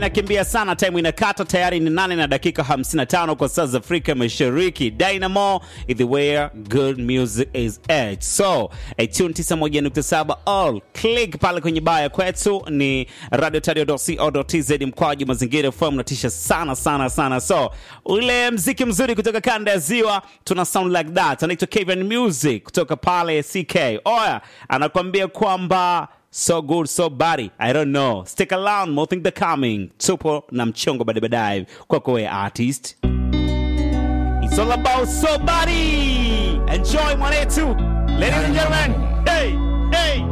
nakimbia sana, time inakata tayari, ni nane na dakika 55 kwa saa za Afrika Mashariki. Dynamo is the where good music is at. So a tune 91.7 all click pale kwenye baya kwetu ni radiotario.co.tz mkwaju mazingira FM natisha sana sana sana. So ule mziki mzuri kutoka kanda ya ziwa tuna sound like that, anaitwa Kevin Music kutoka pale CK. Oya anakuambia kwamba so good so body i don't know stick around more things are coming tupo na mchongo baadaye baadaye kwako we artist it's all about so body enjoy mwanetu ladies and gentlemen hey hey